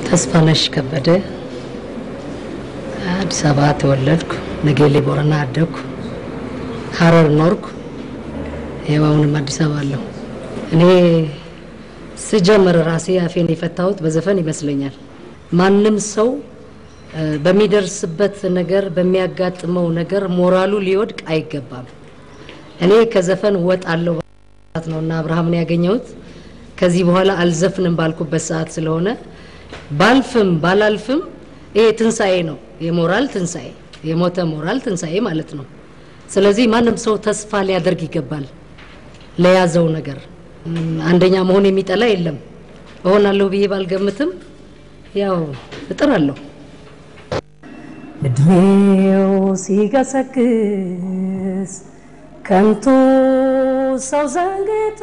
ተስፋነሽ ከበደ አዲስ አበባ ተወለድኩ። ነጌሌ ቦረና አደግኩ። ሀረር ኖርኩ። ይኸው አሁንም አዲስ አበባ አለሁ። እኔ ስጀምር ራሴ አፌን የፈታሁት በዘፈን ይመስለኛል። ማንም ሰው እ፣ በሚደርስበት ነገር በሚያጋጥመው ነገር ሞራሉ ሊወድቅ አይገባም። እኔ ከዘፈን ወጣለሁ ሰዓት ነው እና አብርሃምን ያገኘሁት ከዚህ በኋላ አልዘፍንም ባልኩበት ሰዓት ስለሆነ ባልፍም ባላልፍም ይሄ ትንሣኤ ነው፣ የሞራል ትንሣኤ፣ የሞተ ሞራል ትንሣኤ ማለት ነው። ስለዚህ ማንም ሰው ተስፋ ሊያደርግ ይገባል ለያዘው ነገር። እም፣ አንደኛ መሆን የሚጠላ የለም። እሆናለሁ ብዬ ባልገምትም ያው እጥራለሁ። እድሜው ሲገሰግስ ከንቱ ሰው ዘንግቶ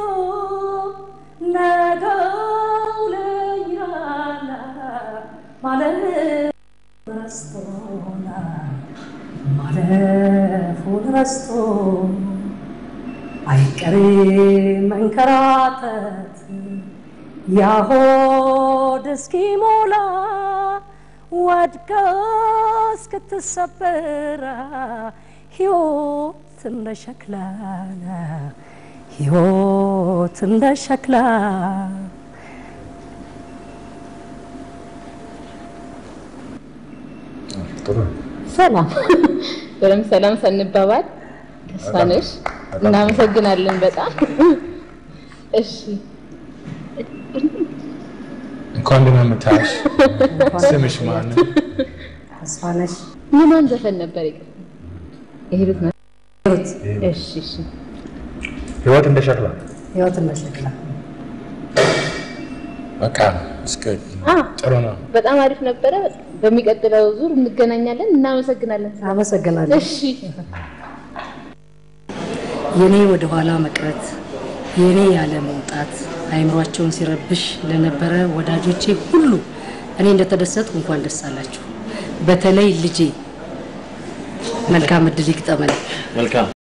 ነገው ለኛና ማለት ረስቶና ማለፉን ረስቶ አይቀሬ መንከራተት ያሆድ እስኪሞላ ወድቀ እስክትሰበራ ሕይወት እንደ ሸክላ ሕይወት እንደ ሸክላ ጥሩ ነው። ሰላም በደምብ ሰላም ሳንባባል ተስፋነሽ በጣም እናመሰግናለን በጣም እሺ እንኳን ደህና መጣሽ። ስምሽ ማን ነው? ተስፋነሽ የማን ዘፈን ነበር ይቅር የሂሩት ነው ሂሩት እሺ እሺ ህይወት እንደ ሸክላ ሕይወት እንደ ሸክላ በቃ እስከ አ ጥሩ ነው። በጣም አሪፍ ነበረ በሚቀጥለው ዙር እንገናኛለን እናመሰግናለን አመሰግናለሁ። እሺ የኔ ወደ ኋላ መቅረት የኔ ያለ መውጣት አይምሯቸውን ሲረብሽ ለነበረ ወዳጆቼ ሁሉ እኔ እንደተደሰትኩ እንኳን ደስ አላችሁ። በተለይ ልጄ መልካም እድል ይግጠመን። መልካም